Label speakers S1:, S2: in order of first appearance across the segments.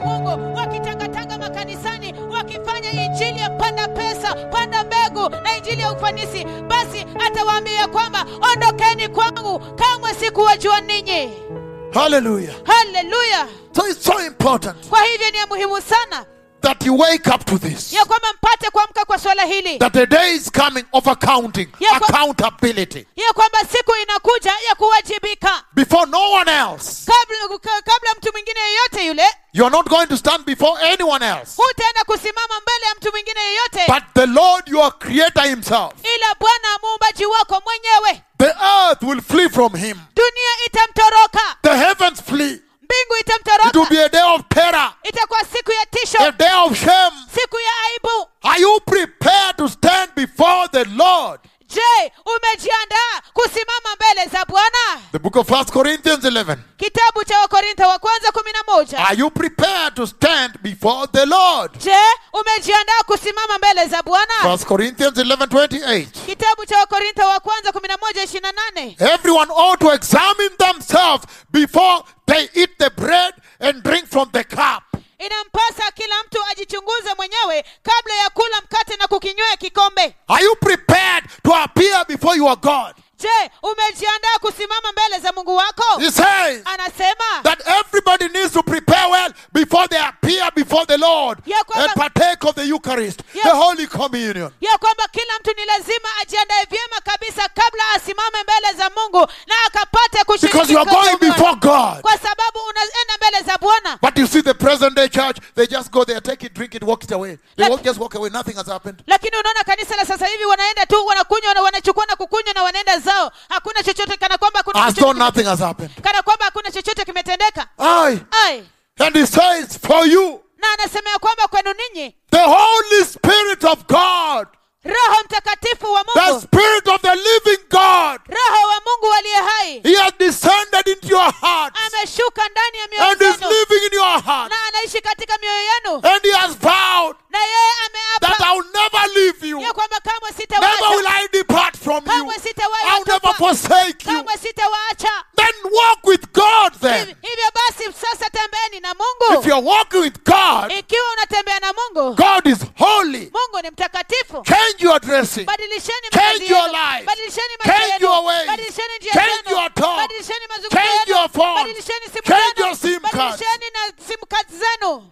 S1: umungu wakitangatanga makanisani wakifanya injili ya panda pesa panda mbegu na injili ya ufanisi basi atawaambia kwamba ondokeni kwangu kamwe sikuwajua ninyi
S2: Hallelujah.
S1: haleluya
S2: So it's so important
S1: kwa hivyo ni ya muhimu sana
S2: that you wake up to this.
S1: ya kwamba mpate kuamka kwa swala hili
S2: That the day is coming of accounting,
S1: Yeah, but-
S2: accountability.
S1: ya kwamba siku inakuja ya kuwajibika
S2: Before no one else.
S1: kabla, ka- kabla mtu mwingine yeyote yule
S2: You are not going to stand before anyone else.
S1: hutaenda kusimama mbele ya mtu mwingine yeyote
S2: But the Lord, your creator himself,
S1: ila bwana muumbaji wako mwenyewe
S2: the earth will flee from him.
S1: dunia itamtoroka
S2: The heavens flee.
S1: mbingu
S2: It will
S1: itamtoroka
S2: be a day of terror,
S1: itakuwa siku ya
S2: a
S1: tisho
S2: day of shame.
S1: siku ya aibu
S2: Are you prepared to stand before the Lord?
S1: je umejiandaa kusimama mbele za bwana
S2: The book of First Corinthians 11.
S1: kitabu cha wakorintho wa kwanza kumi na moja
S2: Are you prepared to stand before the Lord?
S1: je umejiandaa kusimama mbele za bwana
S2: First Corinthians 11 28.
S1: kitabu cha wakorintho wa kwanza kumi na moja ishirini na nane
S2: Everyone ought to examine themselves before they eat the bread and drink from the cup.
S1: inampasa kila mtu ajichunguze mwenyewe kabla ya kula mkate na kukinywea kikombe
S2: Are you prepared to appear before your God?
S1: je umejiandaa kusimama mbele za mungu wako
S2: He says
S1: anasema
S2: that everybody needs to prepare well before they appear before the Lord
S1: Ya kwamba-
S2: and partake of the Eucharist,
S1: Ya-
S2: the Holy Communion.
S1: ya kwamba kila mtu ni lazima ajiandae vyema kabisa kabla asimame mbele za mungu na akapate kushiriki
S2: Because you are
S1: katika
S2: going
S1: Bwana.
S2: before God.
S1: kwa sababu unaenda mbele za bwana
S2: But you see the present day church, they just go there, take it, drink it, walk it away. They
S1: Like-
S2: won't just walk away, nothing has happened.
S1: lakini unaona kanisa la sasa hivi wanaenda tu wanakunywa na wanachukua na kukunywa na wanaenda zao hakuna chochote kana kwamba hakuna
S2: As
S1: chochote
S2: though
S1: kime-
S2: nothing has happened.
S1: kana kwamba hakuna chochote kimetendeka
S2: Aye.
S1: ai
S2: And he says, for you,
S1: na anasema ya kwamba kwenu ninyi
S2: the Holy Spirit of God,
S1: roho mtakatifu wa
S2: the
S1: mungu
S2: Spirit of the living God,
S1: roho wa mungu aliye hai
S2: he has descended into your heart
S1: ameshuka ndani ya mioyo
S2: and is
S1: yenu
S2: living in your heart.
S1: na anaishi katika mioyo yenu
S2: And he has vowed
S1: na yeye
S2: that
S1: ameapa
S2: I will never leave you.
S1: ya kwamba kamwe
S2: Never will
S1: sitawaacha
S2: I depart from you.
S1: kamwe sitawahi
S2: I'll never
S1: watupa
S2: forsake you.
S1: kamwe sitawaacha
S2: Then walk with God then.
S1: Hivi- hivyo basi sasa tembeeni na mungu
S2: If you're walking with God,
S1: ikiwa unatembea na mungu
S2: God is holy.
S1: mungu ni mtakatifu
S2: Change your dressing.
S1: badilisheni
S2: Change
S1: mavazi
S2: your
S1: yenu.
S2: life.
S1: badilisheni maisha
S2: Change
S1: yenu.
S2: your ways.
S1: badilisheni njia
S2: Change
S1: zenu.
S2: your talk.
S1: badilisheni mazungumzo
S2: Change
S1: yenu.
S2: your phone.
S1: badilisheni simu
S2: Change
S1: zenu.
S2: your SIM cards.
S1: badilisheni na simu kadi zenu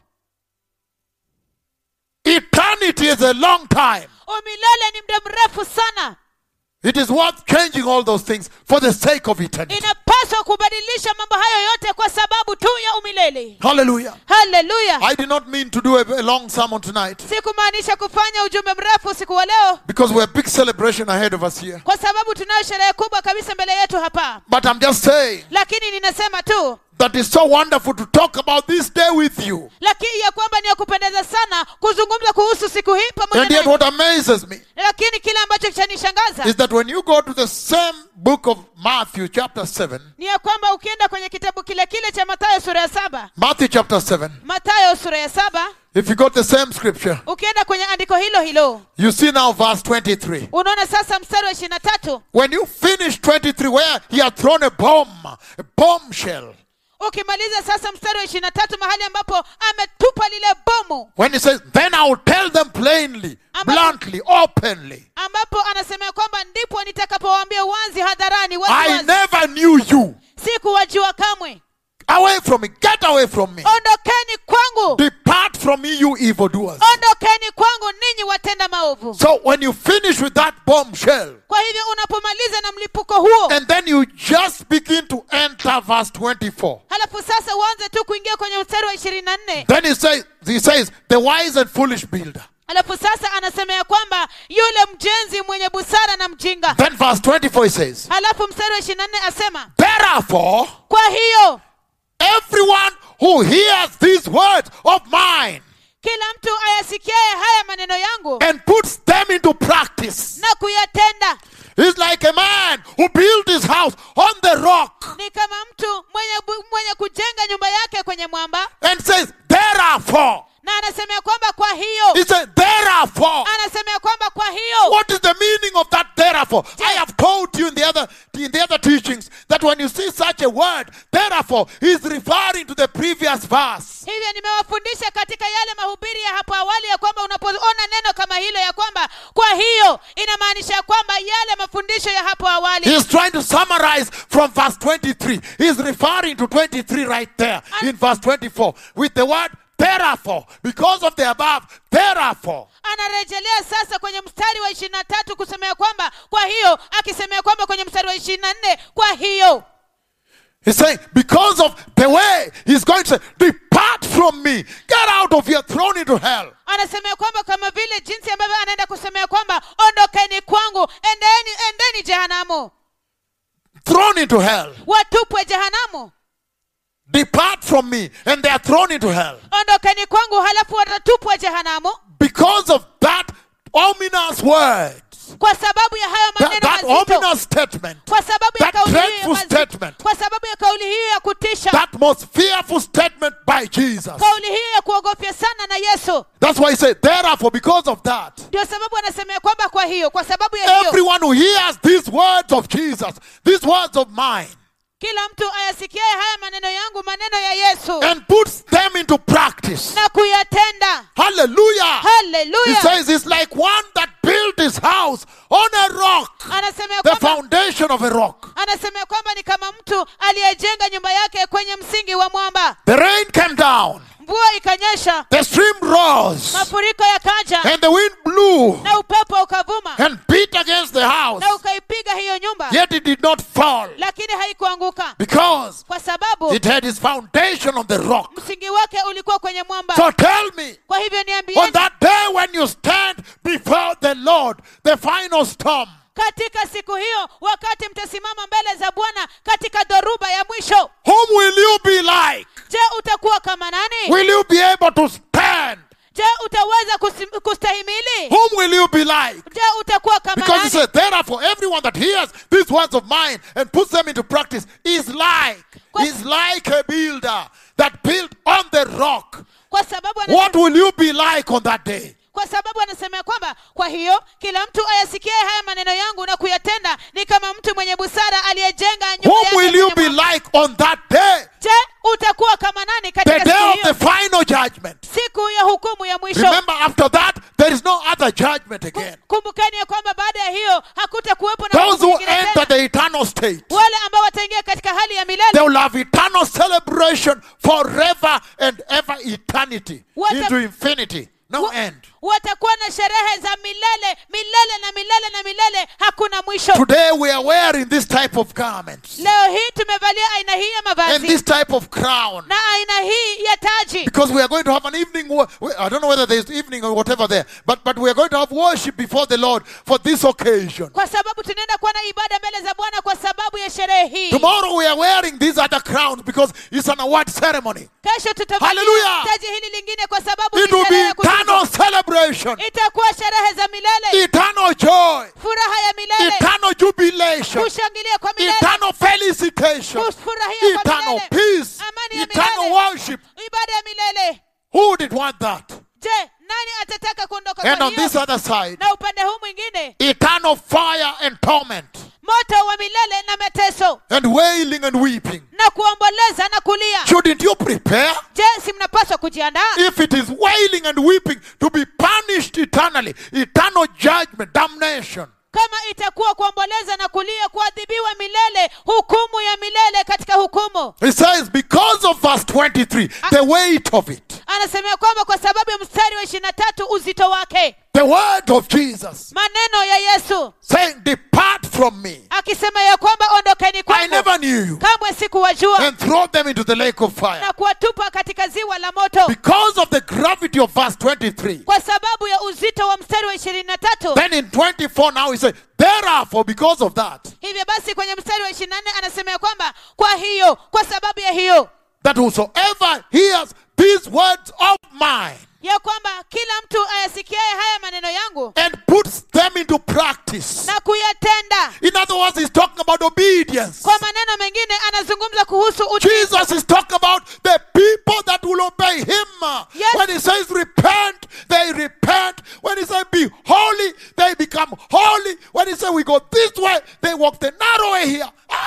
S2: Eternity is a long time.
S1: umilele ni muda mrefu sana
S2: It is worth changing all those things for the sake of eternity.
S1: inapaswa kubadilisha mambo hayo yote kwa sababu tu ya umilele
S2: Hallelujah.
S1: haleluya
S2: I did not mean to do a, a long sermon tonight
S1: sikumaanisha kufanya ujumbe mrefu usiku wa leo
S2: because we have big celebration ahead of us here.
S1: kwa sababu tunayo sherehe kubwa kabisa mbele yetu hapa
S2: But I'm just saying
S1: lakini ninasema tu
S2: that it's so wonderful to talk about this day with you.
S1: lakini ya kwamba ni ya kupendeza sana kuzungumza kuhusu siku hii pamoja
S2: And yet,
S1: nanyi.
S2: what amazes me
S1: lakini kile ambacho chanishangaza
S2: is that when you go to the same book of Matthew, chapter 7,
S1: ni ya kwamba ukienda kwenye kitabu kile kile cha matayo sura ya saba
S2: Matthew chapter 7,
S1: matayo sura ya saba
S2: if you got the same scripture,
S1: ukienda kwenye andiko hilo hilo
S2: you see now verse 23.
S1: unaona sasa mstari wa ishirini na tatu
S2: When you finish 23, where he had thrown a bomb, a bombshell,
S1: ukimaliza sasa mstari wa ishirini na tatu mahali ambapo ametupa lile bomu
S2: when he says, Then I will tell them plainly,
S1: Ambapo-
S2: bluntly, openly,
S1: ambapo anasema kwamba ndipo nitakapowaambia wazi hadharani
S2: I
S1: wazi
S2: never knew you.
S1: sikuwajua kamwe
S2: Away from me, get away from me.
S1: ondokeni kwangu
S2: Depart from me, you evildoers.
S1: ondokeni kwangu ninyi watenda maovu
S2: So when you finish with that bombshell,
S1: kwa hivyo unapomaliza na mlipuko huo
S2: and then you just begin to enter verse 24.
S1: halafu sasa uanze tu kuingia kwenye mstari wa ishirini na nne
S2: Then he says, he says, the wise and foolish builder.
S1: halafu sasa anasema ya kwamba yule mjenzi mwenye busara na mjinga
S2: Then verse 24 he says,
S1: halafu mstari wa ishirini na nne asema
S2: Therefore,
S1: kwa hiyo
S2: everyone who hears these words of mine
S1: kila mtu ayasikiaye haya maneno yangu
S2: and puts them into practice
S1: na kuyatenda
S2: is like a man who built his house on the rock
S1: ni kama mtu mwenye, bu- mwenye kujenga nyumba yake kwenye mwamba
S2: and says, Therefore,
S1: na anasema ya kwamba kwa hiyo
S2: he says, Therefore,
S1: anasema ya kwamba kwa hiyo
S2: what is the meaning of that therefore? I have told you in the other in the other teachings that that when you see such a word, therefore, he's referring to the previous verse.
S1: hivyo nimewafundisha katika yale mahubiri ya hapo awali ya kwamba unapoona neno kama hilo ya kwamba kwa hiyo inamaanisha ya kwamba yale mafundisho ya hapo awali
S2: He's trying to summarize from verse 23. He's referring to 23 right there in verse 24 with the word therefore. Because of the above, therefore.
S1: anarejelea sasa kwenye mstari wa ishirini na tatu kusemea kwamba kwa hiyo akisemea kwamba kwenye mstari wa ishirini na nne kwa hiyo
S2: He's saying, because of the way he's going to say, depart from me, get out of here, thrown into hell.
S1: anasemea kwamba kama vile jinsi ambavyo anaenda kusemea kwamba ondokeni kwangu endeni endeni jehanamu
S2: Thrown into hell.
S1: watupwe jehanamu
S2: Depart from me, and they are thrown into hell.
S1: ondokeni kwangu halafu watatupwa jehanamu
S2: Because of that ominous words,
S1: kwa sababu ya hayo
S2: that,
S1: maneno
S2: that
S1: mazito
S2: ominous statement,
S1: kwa sababu ya
S2: that
S1: kauli hiyo ya
S2: dreadful
S1: mazito
S2: statement,
S1: kwa sababu ya kauli hiyo ya kutisha
S2: that most fearful statement by Jesus.
S1: kauli hiyo ya kuogofya sana na yesu
S2: That's why he said, therefore, because of that,
S1: ndio sababu anasemea kwamba kwa hiyo kwa sababu ya hiyo
S2: everyone who hears these words of Jesus, these words of mine,
S1: kila mtu ayasikiaye haya maneno yangu maneno ya yesu
S2: and puts them into practice.
S1: na kuyatenda
S2: Hallelujah. He
S1: haleluya
S2: says it's like one that built his house on a rock,
S1: anasemea
S2: the
S1: kwamba
S2: foundation of a rock.
S1: anasemea kwamba ni kama mtu aliyejenga nyumba yake kwenye msingi wa mwamba
S2: The rain came down,
S1: mvua ikanyesha
S2: the stream rose,
S1: mafuriko yakaja
S2: and the wind blew
S1: na upepo ukavuma
S2: and beat against the house,
S1: na ukaipiga hiyo nyumba
S2: yet it did not fall
S1: lakini haikuanguka
S2: because
S1: kwa sababu
S2: it had its foundation on the rock.
S1: msingi wake ulikuwa kwenye mwamba
S2: So tell me,
S1: kwa hivyo
S2: on
S1: niambieni
S2: that day when you stand before the Lord, the final storm,
S1: katika siku hiyo wakati mtasimama mbele za bwana katika dhoruba ya mwisho
S2: whom will you be like?
S1: je utakuwa kama nani
S2: Will you be able to stand?
S1: je utaweza kusim- kustahimili
S2: Whom will you be like?
S1: je utakuwa kama
S2: Because he
S1: nani
S2: said, therefore, everyone that hears these words of mine and puts them into practice is like,
S1: Kwa-
S2: is like a builder that built on the rock.
S1: kwa sababu anasema,
S2: What will you be like on that day?
S1: kwa sababu anasema kwamba kwa hiyo kila mtu ayasikie haya maneno yangu na kuyatenda ni kama mtu mwenye busara aliyejenga nyumba
S2: Whom
S1: yake
S2: will you
S1: kwenye
S2: be
S1: mwamba.
S2: like on that day?
S1: je utakuwa kama nani
S2: The
S1: katika
S2: day
S1: siku
S2: of
S1: hiyo
S2: the final judgment.
S1: siku ya hukumu ya mwisho
S2: Remember, after that, there is no other judgment again.
S1: kumbukeni ya kwamba baada ya hiyo hakutakuwepo na
S2: Those
S1: hukumu
S2: who
S1: nyingine
S2: enter
S1: tena.
S2: the eternal state,
S1: wale ambao wataingia katika hali ya
S2: they
S1: milele
S2: will have eternal celebration forever and ever eternity
S1: What
S2: into
S1: a-
S2: infinity. No
S1: Wa-
S2: end.
S1: watakuwa na sherehe za milele milele na milele na milele hakuna mwisho
S2: Today we are wearing this type of garments
S1: leo hii tumevalia aina hii ya
S2: and
S1: mavazi
S2: this type of crown
S1: na aina hii ya taji
S2: because we are going to have an evening. wo- I don't know whether there is evening or whatever there, but but we are going to have worship before the Lord for this occasion.
S1: kwa sababu tunaenda kuwa na ibada mbele za bwana kwa sababu ya sherehe hii
S2: Tomorrow we are wearing these other crowns because it's an award ceremony.
S1: kesho tutavalia
S2: Hallelujah.
S1: taji hili lingine kwa sababu
S2: It
S1: ni
S2: will
S1: sherehe
S2: be
S1: ya kutukuka.
S2: eternal celebration,
S1: itakuwa sherehe za milele
S2: eternal joy,
S1: furaha ya milele
S2: eternal jubilation,
S1: kushangilia kwa milele
S2: eternal felicitation,
S1: kufurahia kwa
S2: eternal
S1: milele
S2: peace,
S1: Amani ya
S2: eternal
S1: milele.
S2: worship.
S1: ibada ya milele
S2: Who did want that?
S1: je nani atataka kuondoka
S2: And
S1: kwa
S2: on this
S1: hiyo
S2: other side,
S1: na upande huu mwingine
S2: eternal fire and torment,
S1: moto wa milele na mateso
S2: and wailing and weeping.
S1: na kuomboleza na kulia
S2: Shouldn't you prepare?
S1: je si mnapaswa kujiandaa
S2: If it is wailing and weeping to be punished eternally, eternal judgment, damnation,
S1: kama itakuwa kuomboleza na kulia kuadhibiwa milele hukumu ya milele katika hukumu
S2: He says, because of verse 23, the weight of it,
S1: anasemea kwamba kwa sababu ya mstari wa ishirini na tatu uzito wake
S2: the word of Jesus,
S1: maneno ya yesu
S2: saying, Depart from me.
S1: akisema ya kwamba ondokeni
S2: I
S1: kwangu
S2: never knew you.
S1: kamwe sikuwajua
S2: And throw them into the lake of fire.
S1: na kuwatupa katika ziwa la moto
S2: Because of the gravity of verse 23.
S1: kwa sababu ya uzito wa mstari wa ishirini na tatu
S2: Then in 24 now he says, Therefore, because of that,
S1: hivyo basi kwenye mstari wa ishirini na nne anasema ya kwamba kwa hiyo kwa sababu ya hiyo
S2: that whosoever hears these words of mine
S1: ya kwamba kila mtu ayasikiaye haya maneno yangu
S2: and puts them into practice.
S1: na kuyatenda
S2: In other words, he's talking about obedience.
S1: kwa maneno mengine anazungumza kuhusu utii
S2: Jesus is talking about the people that will obey him.
S1: Yes.
S2: When he says repent, they repent. When he says be holy, they become holy. When he says we go this way, they walk the narrow way here. Aye.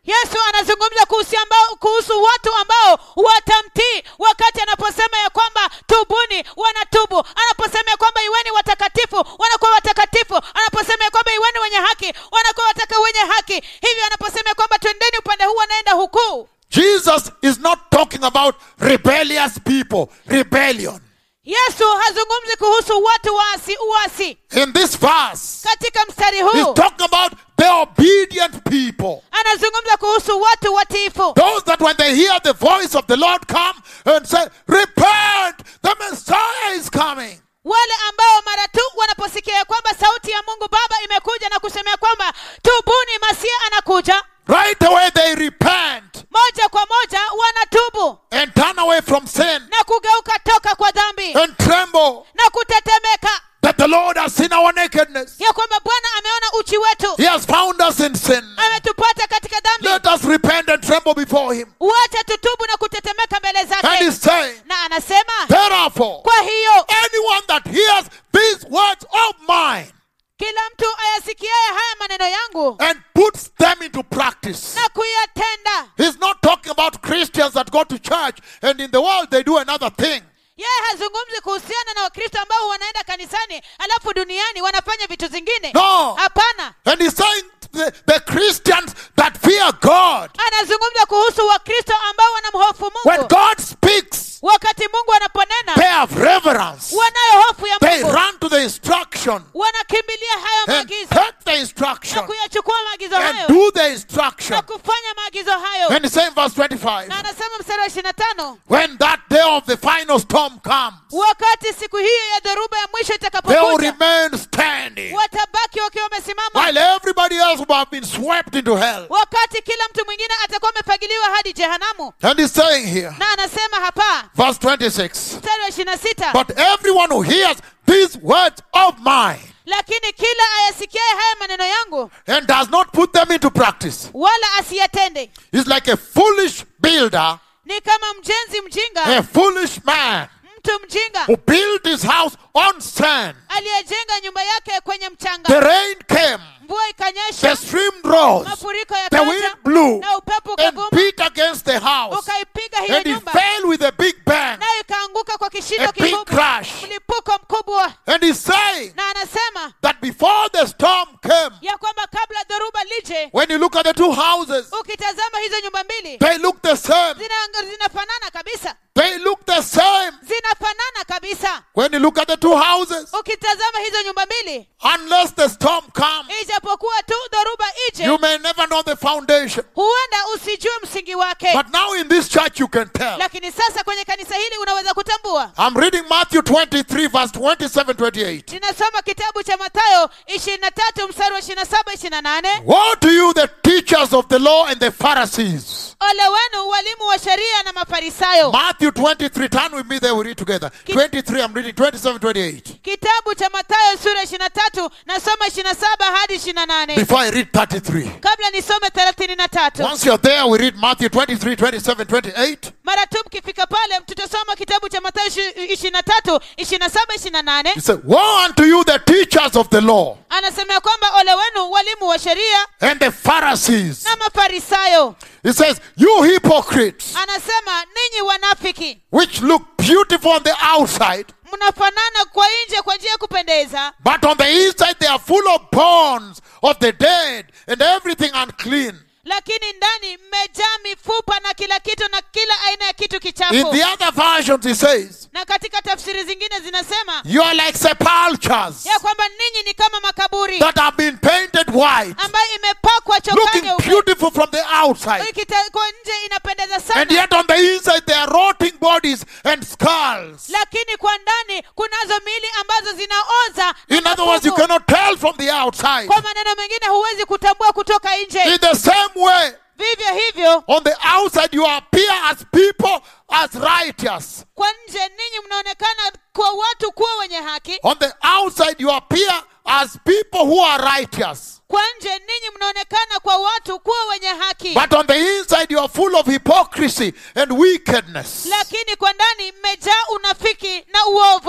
S1: yesu anazungumza kuhusu, ambao, kuhusu watu ambao watamtii wakati anaposema ya kwamba tubuni wanatubu anaposema ya kwamba iweni watakatifu wanakuwa watakatifu anaposema ya kwamba iweni wenye haki wanakuwa wataka wenye haki hivyo anaposema ya kwamba twendeni upande huu wanaenda huku
S2: Jesus is not talking about rebellious people, rebellion.
S1: yesu hazungumzi kuhusu watu waasi uasi
S2: In this verse,
S1: katika mstari
S2: he's
S1: huu
S2: talking about the obedient people.
S1: anazungumza kuhusu watu watiifu
S2: Those that when they hear the voice of the Lord come and say, Repent, the Messiah is coming.
S1: wale ambao mara tu wanaposikia ya kwamba sauti ya mungu baba imekuja na kusemea kwamba tubuni masia anakuja
S2: Right away they repent
S1: moja kwa moja wanatubu
S2: and turn away from sin
S1: na kugeuka toka kwa dhambi
S2: and tremble
S1: na kutetemeka
S2: that the Lord has seen our nakedness.
S1: ya kwamba bwana ameona uchi wetu
S2: He has found us in sin.
S1: ametupata katika dhambi
S2: Let us repent and tremble before Him.
S1: wacha tutubu na kutetemeka mbele
S2: And
S1: zake
S2: He's saying,
S1: na anasema
S2: Therefore,
S1: kwa hiyo
S2: anyone that hears these words of mine
S1: kila mtu ayasikiaye haya maneno yangu
S2: and puts them into practice.
S1: na kuyatenda
S2: He's not talking about Christians that go to church and in the world they do another thing.
S1: yeye hazungumzi kuhusiana na wakristo ambao wanaenda kanisani alafu duniani wanafanya vitu zingine
S2: No.
S1: hapana
S2: And he's saying the, the Christians that fear God,
S1: anazungumza kuhusu wakristo ambao wanamhofu
S2: when
S1: mungu
S2: God speaks,
S1: wakati mungu anaponena
S2: they have reverence.
S1: wanayo hofu ya
S2: They
S1: mungu
S2: run to the instruction
S1: wanakimbilia hayo
S2: and
S1: maagizo
S2: take the
S1: na
S2: instruction
S1: kuyachukua maagizo
S2: and
S1: hayo
S2: do the instruction.
S1: na kufanya maagizo hayo
S2: And he's saying verse 25,
S1: na anasema mstari wa ishiri na tano
S2: when that day of the final storm comes,
S1: wakati siku hiyo ya dhoruba ya mwisho
S2: they will
S1: itakapokuja
S2: remain standing
S1: watabaki wakiwa wamesimama
S2: while everybody else will have been swept into hell.
S1: wakati kila mtu mwingine atakuwa amefagiliwa hadi jehanamu
S2: And he's saying here,
S1: na anasema hapa
S2: verse 26,
S1: mstari wa ishiri na sita
S2: but everyone who hears these words of mine
S1: lakini kila ayasikiaye haya maneno yangu
S2: and does not put them into practice
S1: wala asiyatende
S2: is like a foolish builder,
S1: ni kama mjenzi mjinga
S2: a foolish man
S1: mtu mjinga
S2: who built his house on sand.
S1: aliyejenga nyumba yake kwenye
S2: The
S1: mchanga
S2: rain came,
S1: mvua
S2: the
S1: ikanyesha
S2: stream rose,
S1: mafuriko
S2: the wind
S1: yakaja
S2: blew
S1: na upepo
S2: and
S1: ukavuma
S2: beat against the house,
S1: ukaipiga hiyo
S2: and it
S1: nyumba
S2: fell with a big bang,
S1: nayo ikaanguka kwa kishindo
S2: a big
S1: kikubwa
S2: crash.
S1: mlipuko mkubwa
S2: And he's saying
S1: na anasema
S2: that before the storm came,
S1: ya kwamba kabla dhoruba lije
S2: when you look at the two houses,
S1: ukitazama hizo nyumba mbili
S2: they look the same.
S1: zina- zinafanana kabisa
S2: They look the same.
S1: zinafanana kabisa
S2: When you look at the two houses,
S1: ukitazama hizo nyumba mbili
S2: unless the storm comes,
S1: ijapokuwa tu dhoruba ije
S2: you may never know the foundation.
S1: huenda usijue msingi wake
S2: But now in this church, you can tell.
S1: lakini sasa kwenye kanisa hili unaweza kutambua
S2: I'm reading Matthew 23, verse 27 28.
S1: ninasoma kitabu cha mathayo ishirini na tatu mstari wa ishirini na saba ishirini na nane
S2: Woe to you, the teachers of the law and the Pharisees.
S1: ole wenu walimu wa sheria na mafarisayo
S2: Matthew 23, turn with me there, we read together. 23, I'm reading 27 28.
S1: kitabu cha mathayo sura ishirini na tatu nasoma ishirini na saba hadi ishirini na nane
S2: Before I read 33.
S1: kabla nisome thelathini na tatu
S2: Once you're there, we read Matthew 23, 27, 28.
S1: mara tu mkifika pale tutasoma kitabu cha mathayo ishirini na tatu ishirini na saba ishirini na nane
S2: He said, Woe unto you, the teachers of the law
S1: anasema ya kwamba ole wenu walimu wa sheria
S2: and the Pharisees.
S1: na mafarisayo
S2: He says, You hypocrites,
S1: anasema ninyi wanafiki
S2: which look beautiful on the outside,
S1: mnafanana kwa nje kwa njia ya kupendeza
S2: but on the inside they are full of bones of the dead and everything unclean.
S1: lakini ndani mmejaa mifupa na kila kitu na kila aina ya kitu
S2: In
S1: kichafu
S2: the other versions, he says,
S1: na katika tafsiri zingine zinasema
S2: You are like sepulchres
S1: ya kwamba ninyi ni kama makaburi
S2: that have been painted white,
S1: ambayo imepakwa chokaa
S2: looking
S1: nyeupe
S2: beautiful from the outside.
S1: Ikita- kwa nje inapendeza
S2: And
S1: sana
S2: yet on the inside they are rotting bodies and skulls.
S1: lakini kwa ndani kunazo miili ambazo zinaoza na
S2: In other words, you
S1: mafuvu.
S2: cannot tell from the outside.
S1: kwa maneno mengine huwezi kutambua kutoka nje
S2: In the same way,
S1: vivyo hivyo
S2: on the outside you appear as people as righteous.
S1: kwa nje ninyi mnaonekana kwa watu kuwa wenye haki
S2: On the outside you appear as people who are righteous.
S1: kwa nje ninyi mnaonekana kwa watu kuwa wenye haki
S2: But on the inside you are full of hypocrisy and wickedness.
S1: lakini kwa ndani mmejaa unafiki na uovu
S2: Says,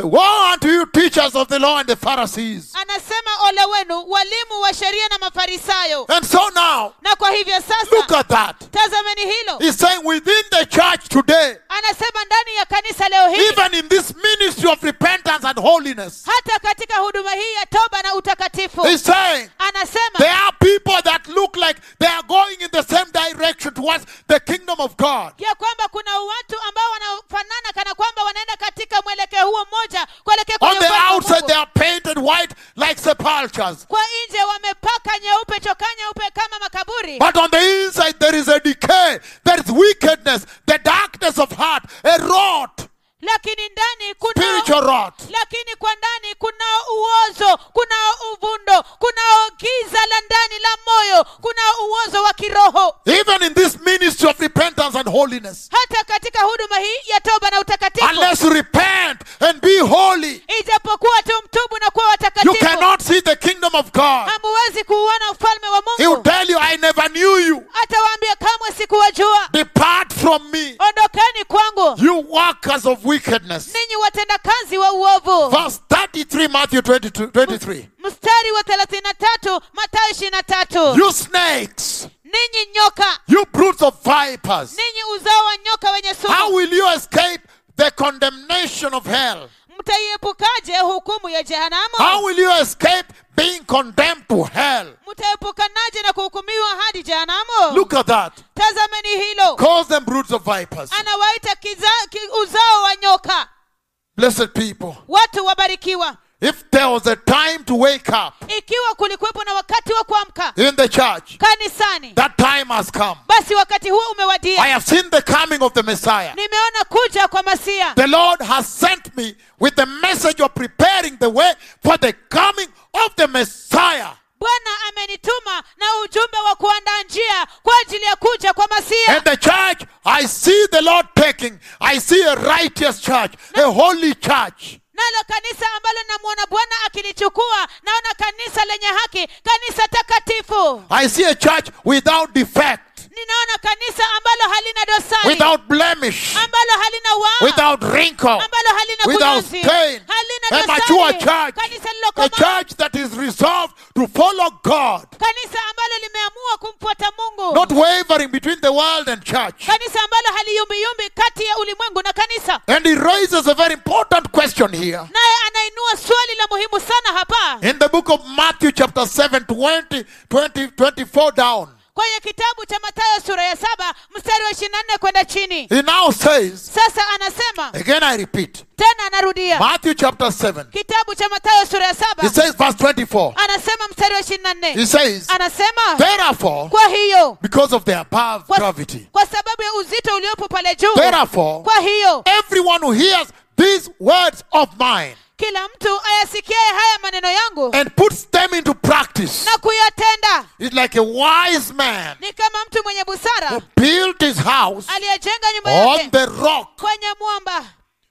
S2: Say, Woe unto you, teachers of the law and the Pharisees.
S1: anasema ole wenu walimu wa sheria na mafarisayo
S2: And so now,
S1: na kwa hivyo
S2: look
S1: sasa
S2: at that.
S1: tazameni hilo
S2: He's saying within the church today,
S1: anasema ndani ya kanisa leo hii
S2: even in this ministry of repentance and holiness,
S1: hata katika huduma hii ya toba na utakatifu
S2: he's saying
S1: anasema
S2: there are people that look like they are going in the same direction towards the kingdom of God.
S1: ya kwamba kuna watu ambao wanafanana kana kwamba wanaenda katika mwelekeo huo mmoja kuelekea
S2: On
S1: kwenye
S2: the
S1: ufalme wa
S2: outside,
S1: Mungu.
S2: they are painted white like sepulchres.
S1: kwa nje wamepaka nyeupe chokaa nyeupe kama makaburi
S2: But on the inside, there is a decay, there is wickedness, the darkness of heart, a rot,
S1: lakini ndani kuna
S2: spiritual rot.
S1: lakini kwa ndani kunao uozo kunao uvundo kunao giza la ndani la moyo kunao uozo wa kiroho
S2: Even in this ministry of repentance and holiness,
S1: hata katika huduma hii ya toba na utakatifu
S2: unless you repent and be holy,
S1: ijapokuwa tu mtubu na kuwa
S2: you
S1: watakatifu
S2: cannot see the kingdom of God.
S1: hamuwezi kuuona ufalme wa
S2: He will
S1: mungu
S2: tell you, I never knew you.
S1: atawaambia kamwe sikuwajua
S2: Depart from me,
S1: ondokeni kwangu
S2: you workers of wickedness.
S1: ninyi watendakazi wa uovu
S2: Verse 33, Matthew 22, 23.
S1: mstari wa thelathini na tatu matayo ishirini na tatu
S2: You snakes,
S1: ninyi nyoka
S2: you brutes of vipers,
S1: ninyi uzao wa nyoka wenye
S2: how
S1: sumu
S2: will you escape the condemnation of hell?
S1: mtaiepukaje hukumu ya
S2: How
S1: jehanamu
S2: will you escape being condemned to hell?
S1: mtaepukanaje na kuhukumiwa hadi jehanamu
S2: Look at that.
S1: tazameni hilo
S2: Calls them brutes of vipers.
S1: anawaita kiza, ki, uzao wa nyoka
S2: Blessed people.
S1: watu wabarikiwa
S2: If there was a time to wake up
S1: ikiwa kulikuwepo na wakati wa kuamka
S2: in the church,
S1: kanisani
S2: that time has come.
S1: basi wakati huo
S2: I
S1: umewadia
S2: have seen the coming of the Messiah.
S1: nimeona kuja kwa masia
S2: The Lord has sent me with the message of preparing the way for the coming of the Messiah.
S1: bwana amenituma na ujumbe wa kuandaa njia kwa ajili ya kuja kwa masia
S2: And the church, I see the Lord taking, I see a righteous church, a holy church.
S1: nalo kanisa ambalo namwona bwana akilichukua naona kanisa lenye haki kanisa takatifu
S2: I see a church without defect,
S1: ninaona kanisa ambalo halina dosari
S2: without blemish,
S1: ambalo halina waa
S2: without wrinkle,
S1: ambalo halina
S2: without
S1: kunyanzi
S2: stain.
S1: halina
S2: A mature
S1: dosari
S2: church,
S1: kanisa
S2: a
S1: lilokomaa
S2: church that is resolved to follow God,
S1: kanisa ambalo limeamua kumfuata mungu
S2: not wavering between the world and church.
S1: kanisa ambalo haliyumbiyumbi kati ya ulimwengu na kanisa
S2: And he raises a very important question here.
S1: naye anainua swali la muhimu sana hapa
S2: In the book of Matthew, chapter 7, 20, 20 24 down,
S1: kwenye kitabu cha matayo sura ya saba mstari wa ishirini na nne kwenda chini
S2: he now says,
S1: sasa anasema
S2: again I repeat,
S1: tena anarudia
S2: Matthew chapter 7,
S1: kitabu cha matayo sura ya
S2: he
S1: saba
S2: says, verse 24,
S1: anasema mstari wa ishirini na
S2: he
S1: nne
S2: says,
S1: anasema
S2: Therefore,
S1: kwa hiyo
S2: because of the above
S1: kwa,
S2: gravity,
S1: kwa sababu ya uzito uliopo pale juu
S2: therefore,
S1: kwa hiyo
S2: everyone who hears these words of mine
S1: kila mtu ayasikiaye haya maneno yangu
S2: and puts them into practice
S1: na kuyatenda
S2: is like a wise man
S1: ni kama mtu mwenye
S2: who
S1: busara
S2: built his house
S1: aliyejenga nyumba
S2: on
S1: yake
S2: the rock.
S1: kwenye mwamba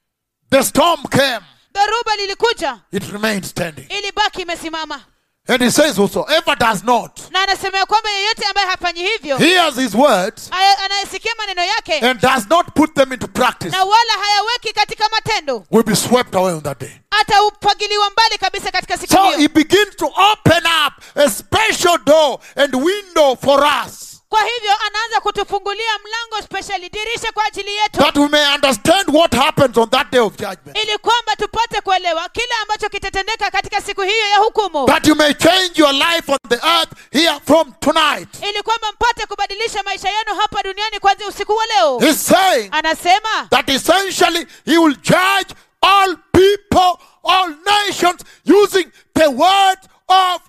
S2: The storm came,
S1: dhoruba lilikuja
S2: it remained standing.
S1: ilibaki imesimama
S2: And he says, Whosoever does not
S1: na anasema ya kwamba yeyote ambaye hafanyi hivyo
S2: hears his words
S1: aya- anayesikia maneno yake
S2: and does not put them into practice
S1: na wala hayaweki katika matendo
S2: will be swept away on that day.
S1: ataupagiliwa mbali kabisa katika siku
S2: So
S1: hiyo
S2: he begins to open up a special door and window for us
S1: kwa hivyo anaanza kutufungulia mlango speciali dirisha kwa ajili yetu
S2: that we may understand what happens on that day of judgment.
S1: ili kwamba tupate kuelewa kile ambacho kitatendeka katika siku hiyo ya hukumu
S2: That you may change your life on the earth here from tonight.
S1: ili kwamba mpate kubadilisha maisha yenu hapa duniani kuanzia usiku wa leo
S2: He's saying
S1: anasema
S2: that essentially he will judge all people, all nations using the word of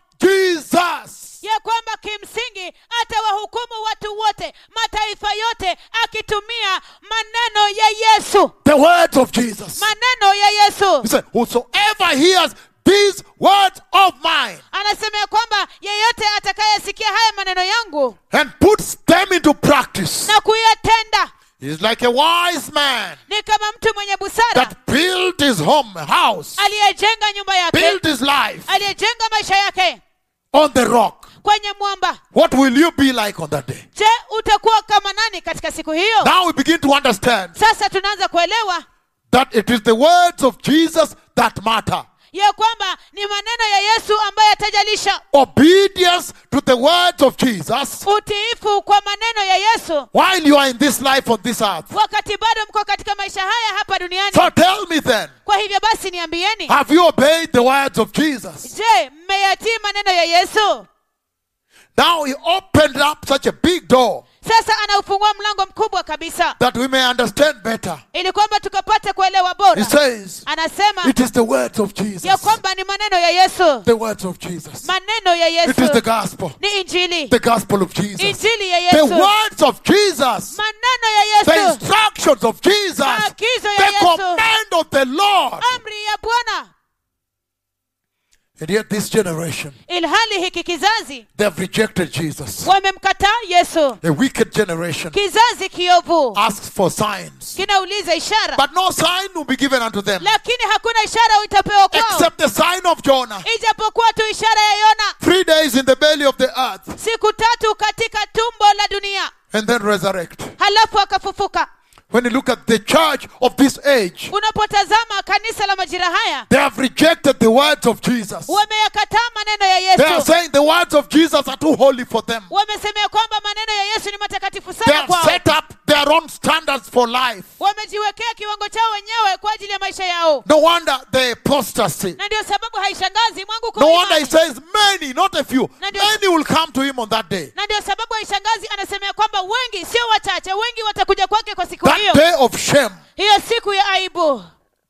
S2: Jesus.
S1: ya kwamba kimsingi atawahukumu watu wote mataifa yote akitumia maneno ya yesu
S2: The words of Jesus.
S1: maneno ya yesu
S2: He said, Whosoever hears these words of mine
S1: anasema ya kwamba yeyote atakayesikia haya maneno yangu
S2: and puts them into practice
S1: na kuyatenda
S2: is like a wise man
S1: ni kama mtu mwenye busara
S2: that built his home, house,
S1: aliyejenga nyumba yake
S2: built his life
S1: aliyejenga maisha yake
S2: on the rock.
S1: kwenye mwamba
S2: What will you be like on that day?
S1: je utakuwa kama nani katika siku hiyo
S2: Now we begin to understand
S1: sasa tunaanza kuelewa
S2: that it is the words of Jesus that matter.
S1: ya kwamba ni maneno ya yesu ambayo yatajalisha
S2: Obedience to the words of Jesus
S1: utiifu kwa maneno ya yesu
S2: while you are in this life on this earth.
S1: wakati bado mko katika maisha haya hapa duniani
S2: So tell me then,
S1: kwa hivyo basi niambieni
S2: have you obeyed the words of Jesus?
S1: je mmeyatii maneno ya yesu
S2: Now he opened up such a big door
S1: sasa anaufungua mlango mkubwa kabisa
S2: that we may understand better.
S1: ili kwamba tukapate kuelewa
S2: He
S1: bora
S2: says,
S1: anasema
S2: it is the words of Jesus.
S1: ya kwamba ni maneno ya yesu
S2: The words of Jesus.
S1: maneno ya
S2: It is
S1: yesu
S2: the gospel.
S1: ni injili
S2: The gospel of Jesus.
S1: injili ya
S2: The
S1: yesu
S2: words of Jesus.
S1: maneno ya
S2: The
S1: yesu
S2: instructions of Jesus.
S1: maagizo ya
S2: The
S1: yesu
S2: command of the Lord.
S1: amri ya bwana
S2: And yet this generation,
S1: ilhali hiki kizazi
S2: they have rejected Jesus.
S1: wamemkataa yesu
S2: A wicked generation
S1: kizazi kiovu
S2: asks for signs.
S1: kinauliza ishara
S2: But no sign will be given unto them
S1: lakini hakuna ishara itapewa kwao
S2: except the sign of Jonah.
S1: ijapokuwa tu ishara ya yona
S2: Three days in the belly of the earth
S1: siku tatu katika tumbo la dunia
S2: and then resurrect.
S1: halafu akafufuka
S2: When you look at the church of this age,
S1: unapotazama kanisa la majira haya
S2: they have rejected the words of Jesus.
S1: wameyakataa maneno ya
S2: They are
S1: yesu
S2: saying the words of Jesus are too holy for them.
S1: wamesemea kwamba maneno ya yesu ni matakatifu
S2: They
S1: sana
S2: have
S1: kwao
S2: set up their own standards for life.
S1: wamejiwekea kiwango chao wenyewe kwa ajili ya maisha yao
S2: No wonder the apostasy.
S1: na ndio sababu haishangazi mwangu
S2: No wonder he
S1: kwa
S2: says many, not a few.
S1: Na ndio-
S2: Many will come to him on that day.
S1: na ndio sababu haishangazi anasemea kwamba wengi sio wachache wengi watakuja kwake kwa siku
S2: That
S1: hiyo
S2: day of shame,
S1: hiyo siku ya aibu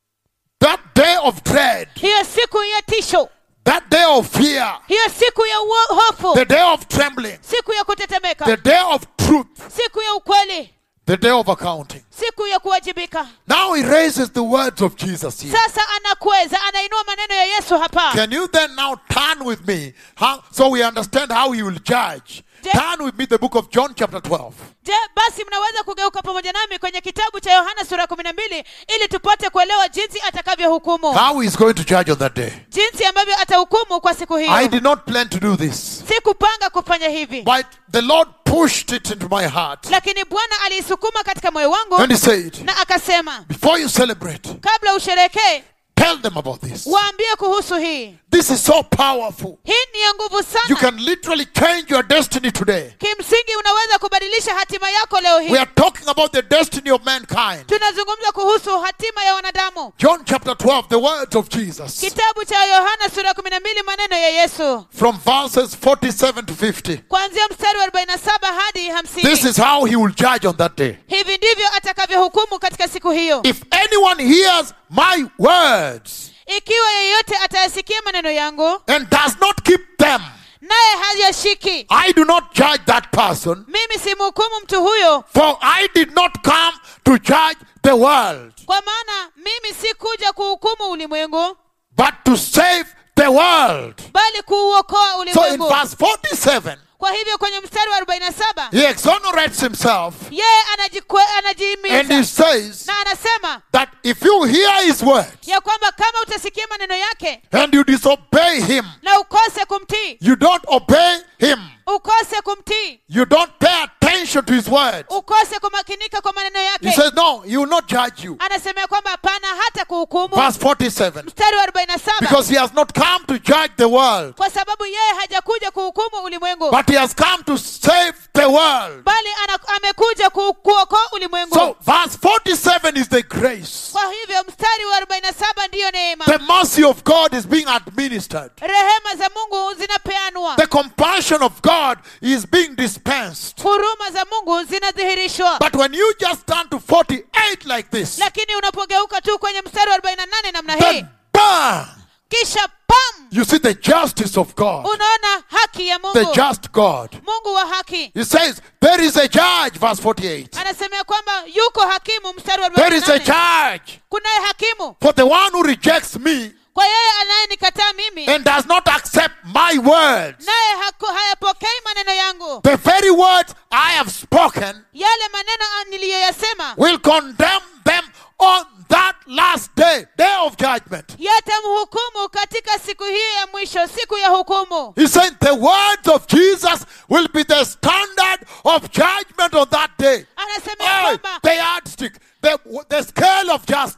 S2: that day of dread,
S1: hiyo siku ya tisho
S2: that day of fear,
S1: hiyo siku ya uo- hofu
S2: the day of trembling,
S1: siku ya kutetemeka
S2: the day of truth,
S1: siku ya ukweli
S2: the day of accounting.
S1: siku ya kuwajibika
S2: Now he raises the words of Jesus here.
S1: sasa anakweza anainua maneno ya yesu hapa
S2: Can you then now turn with me how, so we understand how he will judge?
S1: Je-
S2: Turn with me the book of John, chapter 12.
S1: je basi mnaweza kugeuka pamoja nami kwenye kitabu cha yohana sura ya kumi na mbili ili tupate kuelewa jinsi atakavyohukumu
S2: How he is going to judge on that day.
S1: jinsi ambavyo atahukumu kwa siku
S2: I
S1: hiyo
S2: did not plan to do this,
S1: sikupanga kufanya hivi
S2: but the Lord pushed it into my heart.
S1: lakini bwana aliisukuma katika moyo wangu
S2: And he said,
S1: na akasema
S2: Before you celebrate,
S1: kabla usherekee
S2: tell them about this.
S1: waambie kuhusu hii
S2: This is so powerful.
S1: hii ni ya nguvu
S2: You
S1: sana
S2: can literally change your destiny today.
S1: kimsingi unaweza kubadilisha hatima yako leo
S2: We
S1: hii
S2: are talking about the destiny of mankind.
S1: tunazungumza kuhusu hatima ya wanadamu
S2: John chapter 12, the words of Jesus.
S1: kitabu cha yohana sura ya kumi na mbili maneno ya yesu
S2: From verses 47 to 50.
S1: kuanzia mstari wa 47 hadi
S2: This
S1: hamsini
S2: is how he will judge on that day.
S1: hivi ndivyo atakavyohukumu katika siku hiyo
S2: If anyone hears my words
S1: ikiwa yeyote atayasikia maneno yangu
S2: and does not keep them,
S1: naye hayashiki
S2: I do not judge that person,
S1: mimi simhukumu mtu huyo
S2: for I did not come to judge the world,
S1: kwa maana mimi si kuja kuhukumu ulimwengu
S2: but to save the world.
S1: bali kuuokoa
S2: So in
S1: ulimwengu
S2: verse 47,
S1: kwa hivyo kwenye mstari wa 47
S2: he exonerates himself
S1: yeye anajikwe-
S2: and
S1: anajihimiza
S2: he says
S1: na anasema
S2: that if you hear his words
S1: ya kwamba kama utasikia maneno yake
S2: and you disobey him,
S1: na ukose kumtii
S2: you don't obey him,
S1: ukose kumtii
S2: you don't pay attention to his words.
S1: ukose kumakinika kwa maneno
S2: He
S1: yake
S2: says, No, he will not judge you.
S1: anasema ya kwamba hapana hata kuhukumu
S2: Verse 47
S1: mstari wa 47
S2: Because he has not come to judge the world,
S1: kwa sababu yeye hajakuja kuhukumu ulimwengu
S2: but he has come to save the world.
S1: bali ana, amekuja ku, kuokoa ulimwengu
S2: So, verse 47 is the grace.
S1: kwa hivyo mstari wa 47 ndiyo neema
S2: The mercy of God is being administered.
S1: rehema za mungu zinapeanwa
S2: The compassion of God is being dispensed.
S1: huruma za mungu zinadhihirishwa
S2: But when you just turn to 48 like this,
S1: lakini unapogeuka tu kwenye mstari wa 48 namna hii
S2: then bam!
S1: kisha pam
S2: You see the justice of God,
S1: unaona haki ya
S2: the
S1: mungu
S2: just God.
S1: mungu wa haki
S2: He says, There is a judge, verse 48.
S1: anasemea kwamba yuko hakimu mstari wa
S2: There is a
S1: 48
S2: judge
S1: kunaye hakimu
S2: for the one who rejects me
S1: kwa yeye anayenikataa mimi
S2: and does not accept my words.
S1: naye haku- hayapokei maneno yangu
S2: The very words I have spoken
S1: yale maneno niliyoyasema
S2: will condemn them on that last day, day of judgment.
S1: yatamhukumu katika siku hiyo ya mwisho siku ya hukumu
S2: He said the words of Jesus will be the standard of judgment on that day.
S1: anasemea
S2: Hey,
S1: kwamba
S2: the yardstick, the, the scale of justice.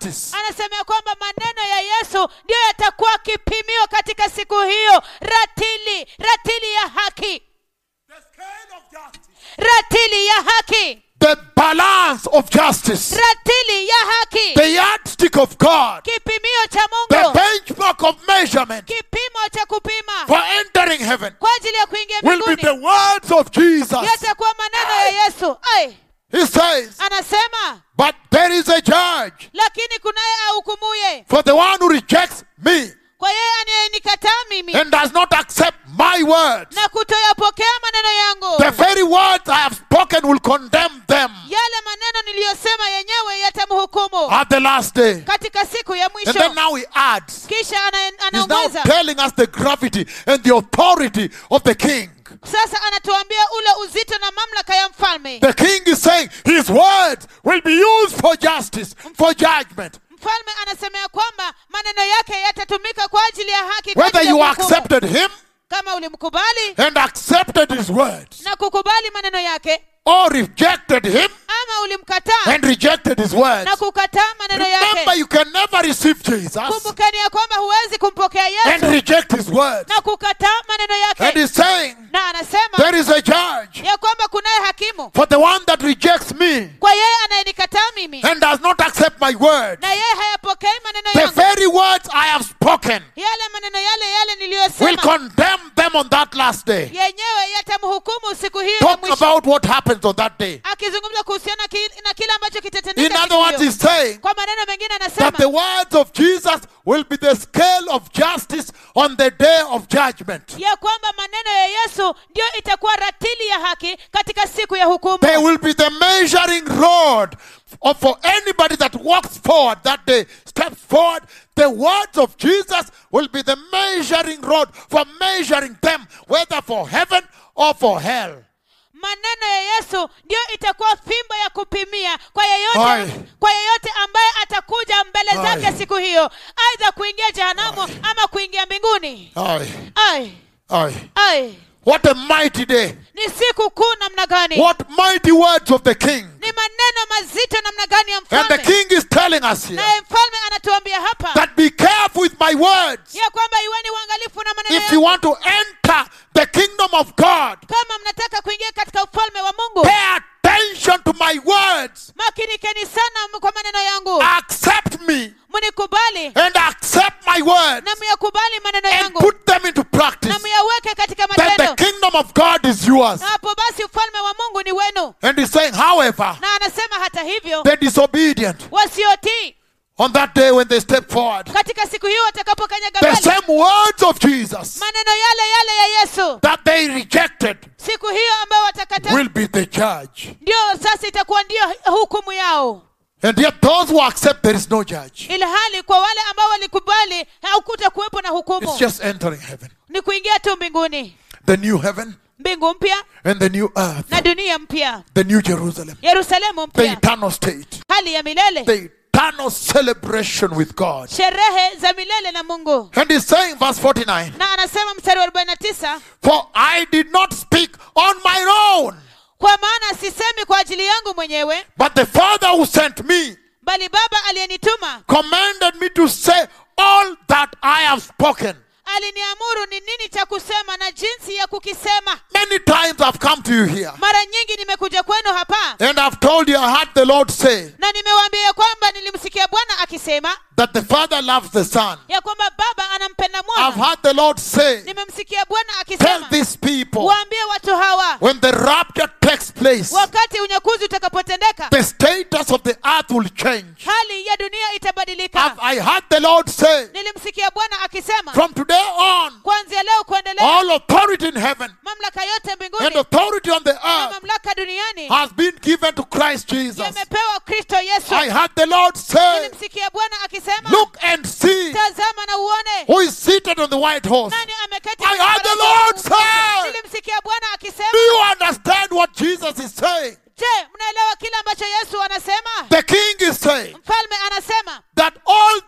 S1: anasema ya kwamba maneno ya yesu ndiyo yatakuwa kipimio katika siku hiyo ratili ratili ya haki
S2: The scale of justice.
S1: ratili ya haki
S2: The balance of justice.
S1: ratili ya haki
S2: The yardstick of God.
S1: kipimio cha
S2: The
S1: mungu
S2: benchmark of measurement
S1: kipimo cha kupima
S2: for entering heaven
S1: kwa ajili ya kuingia
S2: will be
S1: mbinguni
S2: the words of Jesus.
S1: yatakuwa maneno ya yesu ai
S2: He says,
S1: anasema
S2: But there is a judge
S1: lakini kunaye ahukumuye
S2: for the one who rejects me
S1: kwa yeye anayenikataa mimi
S2: and does not accept my words.
S1: na kutoyapokea maneno yangu
S2: The very words I have spoken will condemn them
S1: yale maneno niliyosema yenyewe yatamhukumu
S2: at the last day.
S1: katika siku ya
S2: And
S1: mwisho
S2: then now he adds,
S1: kisha ana-
S2: he's now
S1: anaongeza
S2: telling us the gravity and the authority of the king.
S1: sasa anatuambia ule uzito na mamlaka ya mfalme
S2: The king is saying his words will be used for justice, for judgment.
S1: mfalme anasema ya kwamba maneno yake yatatumika kwa ajili ya haki kwa
S2: Whether
S1: ajili ya
S2: you
S1: hukumu.
S2: accepted him
S1: kama ulimkubali
S2: and accepted his words,
S1: na kukubali maneno yake
S2: or rejected him
S1: ama ulimkataa
S2: and rejected his words.
S1: na kukataa maneno
S2: Remember,
S1: yake
S2: you can never receive Jesus
S1: kumbukeni ya kwamba huwezi kumpokea
S2: and
S1: yesu
S2: reject his words.
S1: na kukataa maneno
S2: And
S1: yake
S2: he's saying,
S1: na anasema
S2: There is a judge
S1: ya kwamba kunaye hakimu
S2: for the one that rejects me
S1: kwa yeye anayenikataa mimi
S2: and does not accept my words.
S1: na yeye hayapokei maneno
S2: The
S1: yangu
S2: very words I have spoken
S1: yale maneno yale yale
S2: will
S1: niliyosema
S2: condemn them on that last day.
S1: yenyewe yatamhukumu siku hiyo ya
S2: Talk
S1: mwisho
S2: about what happens on that day.
S1: akizungumza kuhusiana ki, na kile ambacho
S2: In
S1: kitatendeka
S2: other
S1: siku
S2: words,
S1: hiyo.
S2: he's saying
S1: kwa maneno mengine
S2: that the
S1: anasema
S2: words of Jesus will be the scale of justice on the day of judgment.
S1: ya kwamba maneno ya yesu ndio itakuwa ratili ya haki katika siku ya hukumu
S2: They will be the measuring rod of for anybody that walks forward that day, steps forward. The words of Jesus will be the measuring rod for measuring them, whether for heaven or for hell.
S1: maneno ya yesu ndio itakuwa fimbo ya kupimia kwa yeyote
S2: Aye.
S1: kwa yeyote ambaye atakuja mbele
S2: Aye.
S1: zake siku hiyo aidha kuingia jehanamu ama kuingia mbinguni
S2: Aye,
S1: ai
S2: aye.
S1: ai
S2: What a mighty day.
S1: ni siku kuu namna gani
S2: What mighty words of the king.
S1: ni maneno mazito namna gani ya
S2: And the
S1: mfalme
S2: king is telling us here
S1: naye mfalme anatuambia hapa
S2: that be careful with my words.
S1: ya kwamba iweni uangalifu na maneno
S2: If you
S1: yangu
S2: want to enter the kingdom of God,
S1: kama mnataka kuingia katika ufalme wa mungu
S2: pay attention to my words.
S1: makinikeni sana kwa maneno yangu
S2: Accept me
S1: mnikubali
S2: and accept my words
S1: na myakubali maneno
S2: and
S1: yangu
S2: put them into practice.
S1: na myaweke katika
S2: Then the
S1: matendo
S2: kingdom of God is yours.
S1: na hapo basi ufalme wa mungu ni wenu
S2: And he's saying, however,
S1: na anasema hata hivyo
S2: the disobedient
S1: wasiotii
S2: on that day when they step forward,
S1: katika siku hiyo watakapokanyaga
S2: the
S1: mbele
S2: same words of Jesus
S1: maneno yale yale ya yesu
S2: that they rejected
S1: siku hiyo ambayo watakataa
S2: will be the judge.
S1: ndio sasa itakuwa ndio hukumu yao
S2: And yet, those who accept, there is no judge.
S1: ili hali kwa wale ambao walikubali haukuta kuwepo na
S2: It's
S1: hukumu
S2: just entering heaven.
S1: ni kuingia tu mbinguni
S2: The new heaven
S1: mbingu mpya
S2: and the new earth,
S1: na dunia mpya
S2: the new Jerusalem,
S1: yerusalemu
S2: the
S1: mpya
S2: eternal state,
S1: hali ya milele
S2: the eternal celebration with God.
S1: sherehe za milele na mungu
S2: And he's saying, verse 49,
S1: na anasema mstari wa 49
S2: For I did not speak on my own,
S1: kwa maana sisemi kwa ajili yangu mwenyewe
S2: but the Father who sent me
S1: bali baba aliyenituma
S2: commanded me to say all that I have spoken.
S1: aliniamuru ni nini cha kusema na jinsi ya kukisema
S2: Many times I've come to you here
S1: mara nyingi nimekuja kwenu hapa
S2: and I've told you I heard the Lord say
S1: na nimewaambia ya kwamba nilimsikia bwana akisema
S2: that the Father loves the Son.
S1: ya kwamba baba anampenda
S2: I've
S1: mwana
S2: heard the Lord say,
S1: nimemsikia bwana
S2: Tell
S1: akisema
S2: these people
S1: waambie watu hawa
S2: when the rapture takes place,
S1: wakati unyakuzi utakapotendeka
S2: the status of the earth will change.
S1: hali ya dunia
S2: I've,
S1: itabadilika
S2: I heard the Lord say,
S1: nilimsikia bwana akisema
S2: from today on,
S1: kuanzia leo kuendelea
S2: all authority in heaven
S1: mamlaka yote
S2: and
S1: mbinguni
S2: authority on the
S1: na
S2: earth
S1: mamlaka duniani
S2: has been given to Christ Jesus.
S1: yamepewa kristo yesu
S2: I heard the Lord say,
S1: nilimsikia bwana akisema
S2: Look and see
S1: tazama na uone
S2: who is seated on the white horse.
S1: nani ameketi
S2: I
S1: kwenye
S2: heard the
S1: farasi
S2: Lord
S1: wangu.
S2: say,
S1: nilimsikia bwana
S2: Do
S1: akisema
S2: you understand what Jesus is saying?
S1: je mnaelewa kile ambacho yesu anasema
S2: The king is saying
S1: mfalme anasema
S2: that all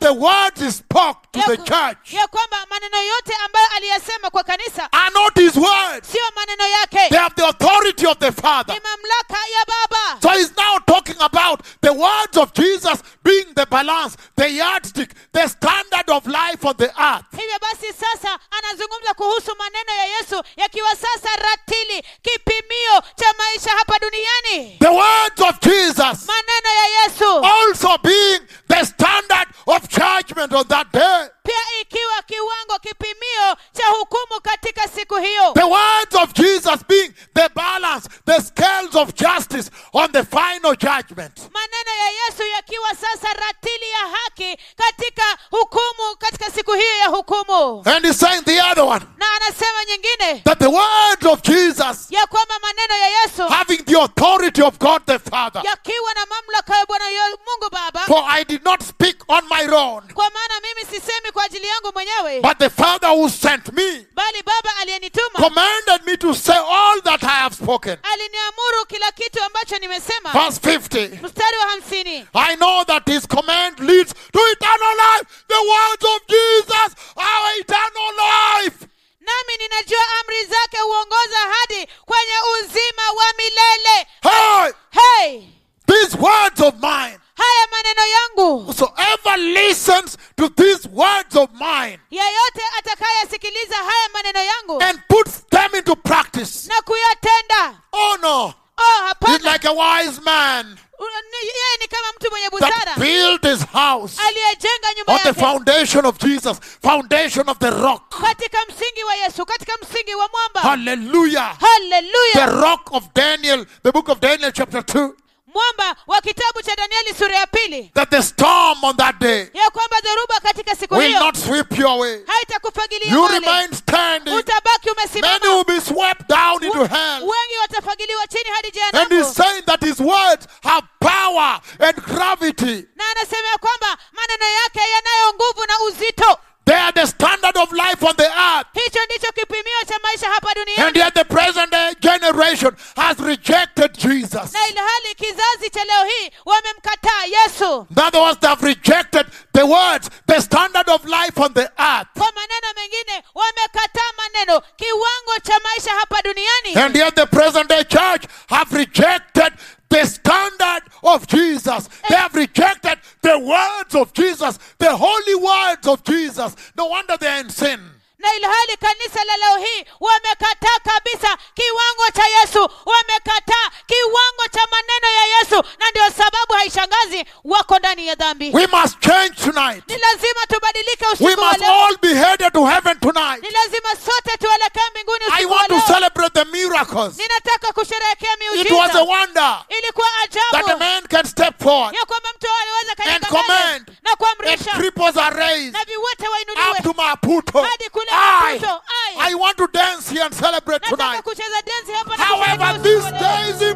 S2: the words he spoke to
S1: ya,
S2: the
S1: ku-
S2: church
S1: ya kwamba maneno yote ambayo aliyasema kwa kanisa
S2: are not his words.
S1: siyo maneno yake
S2: They have the authority of the Father.
S1: ni mamlaka ya baba
S2: So he's now talking about the words of Jesus being the balance, the yardstick, the standard of life on the earth.
S1: hivyo basi sasa anazungumza kuhusu maneno ya yesu yakiwa sasa ratili kipimio cha maisha hapa duniani
S2: The words of Jesus
S1: maneno ya yesu
S2: also being the standard of judgment on that day.
S1: pia ikiwa kiwango kipimio cha hukumu katika siku hiyo
S2: The words of Jesus being the balance, the scales of justice on the final judgment.
S1: maneno ya yesu yakiwa sasa ratili ya haki katika hukumu katika siku hiyo ya hukumu
S2: And he's saying the other one
S1: na anasema nyingine
S2: that the words of Jesus
S1: ya kwamba maneno ya yesu
S2: having the authority of God the Father.
S1: yakiwa na mamlaka ya bwana yo- mungu baba
S2: For I did not speak on my own,
S1: kwa maana mimi sisemi kwa ajili yangu mwenyewe
S2: but the Father who sent me
S1: bali baba aliyenituma
S2: commanded me to say all that I have spoken.
S1: aliniamuru kila kitu ambacho nimesema
S2: Verse 50.
S1: mstari wa hamsini
S2: I know that his command leads to eternal life. The words of Jesus are eternal life.
S1: nami ninajua amri zake huongoza hadi kwenye uzima wa milele
S2: Hey,
S1: hey
S2: these words of mine.
S1: haya maneno yangu
S2: Whosoever listens to these words of mine
S1: yeyote atakayesikiliza haya maneno yangu
S2: and puts them into practice.
S1: na kuyatenda
S2: Oh no.
S1: oh
S2: He's
S1: hapana
S2: like a wise man
S1: U- ni- yeye ni kama mtu mwenye
S2: that
S1: busara
S2: built his house
S1: aliyejenga nyumba
S2: on the
S1: yake
S2: foundation of Jesus, foundation of the rock.
S1: katika msingi wa yesu katika msingi wa mwamba
S2: Hallelujah. The
S1: haleluya
S2: rock of Daniel, the book of Daniel, chapter 2.
S1: mwamba wa kitabu cha danieli sura ya pili
S2: That the storm on that day
S1: ya kwamba dhoruba katika siku
S2: will
S1: hiyo
S2: not sweep you away.
S1: haitakufagilia
S2: You
S1: mbali
S2: remain standing.
S1: utabaki
S2: Many
S1: umesimama
S2: will be swept down into hell.
S1: wengi watafagiliwa chini hadi
S2: And he's
S1: jehanamu
S2: saying that his words have power and gravity.
S1: na anasema ya kwamba maneno yake yanayo nguvu na uzito
S2: They are the standard of life on the earth.
S1: hicho ndicho kipimio cha maisha hapa
S2: And
S1: duniani
S2: yet the present day generation has rejected Jesus.
S1: na ilhali kizazi cha leo hii wamemkataa yesu
S2: In other words, they have rejected the words, the standard of life on the earth.
S1: kwa maneno mengine wamekataa maneno kiwango cha maisha hapa duniani
S2: And yet the present day church have rejected the standard of Jesus. They have rejected the words of Jesus, the holy words of Jesus. No wonder they are in sin.
S1: na ilhali kanisa la leo hii wamekataa kabisa kiwango cha yesu wamekataa kiwango cha maneno ya yesu na ndio sababu haishangazi wako ndani ya dhambi
S2: We must change tonight.
S1: ni lazima tubadilike
S2: We
S1: usiku wa
S2: must
S1: leo
S2: all be headed to heaven tonight.
S1: ni lazima sote tuelekee mbinguni
S2: I
S1: usiku wa
S2: want to
S1: leo
S2: celebrate the miracles.
S1: ninataka kusherehekea
S2: It was a
S1: miujiza
S2: wonder
S1: ilikuwa
S2: that a
S1: ajabu
S2: man can step forward
S1: ya kwamba mtu aliweza
S2: and
S1: kanyaga mbele
S2: command
S1: na
S2: and
S1: kuamrisha
S2: cripples are raised
S1: na viwete
S2: up
S1: wainuliwe
S2: to Maputo.
S1: hadi kule
S2: I,
S1: Maputo. Ai.
S2: I want to dance here and celebrate
S1: nataka
S2: tonight.
S1: kucheza densi hapa na
S2: However,
S1: kusherehekea
S2: this
S1: usiku wa leo.
S2: day is